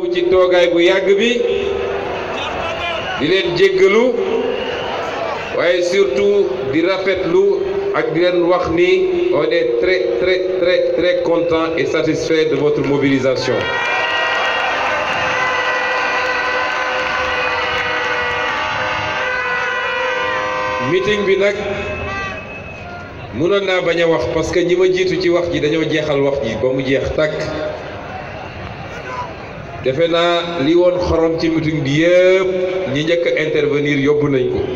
masawu ci toogaay bu yàgg bi di leen jéggalu waaye surtout di rafetlu ak di leen wax ni on est très très très très content et satisfait de votre mobilisation meeting bi nag mënoon naa bañ a wax parce que ñi ma jiitu ci wax ji dañoo jeexal wax ji ba mu jeex tàkk defe naa li woon xorom ci meeting bi yëpp ñi njëkk a intervenir yóbbu nañ ko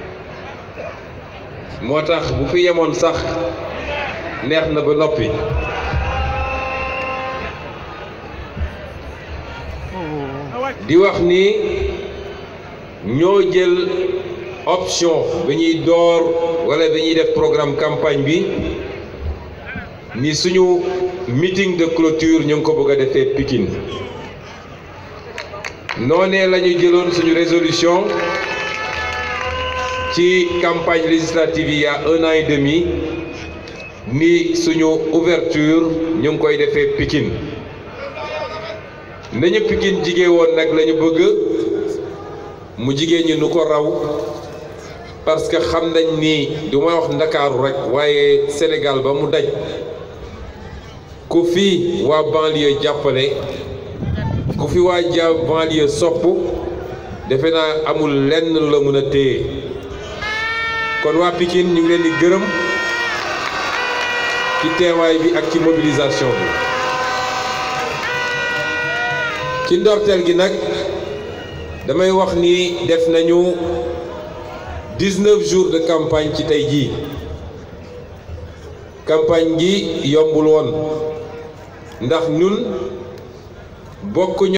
moo tax bu fi yemoon sax neex na ba noppi di wax ni ñoo jël option bi ñuy door wala bi ñuy def programme campagne bi ni suñu meeting de clôture ñu ngi ko bëgg a defee Pikine noonee la ñu jëloon suñu résolution ci campagne législative yi y a un an et demi ni suñu ouverture ñu ngi koy defee Pikine nañu Pikine jigée woon nag la ñu bëgg mu jigéen ñi nu ko raw parce que xam nañ ni du may wax ndakaaru rek waaye Sénégal ba mu daj ku fi waa banlieue jàppale ku fi waa ja banlieue sopp defe naa amul lenn la mën a téye kon waa Pikine ñu ngi leen di gërëm ci teewaay bi ak ci mobilisation bi ci ndorteel gi nag damay wax ni def nañu 19 jours de campagne ci tey jii campagne gi yombul woon ndax ñun bokk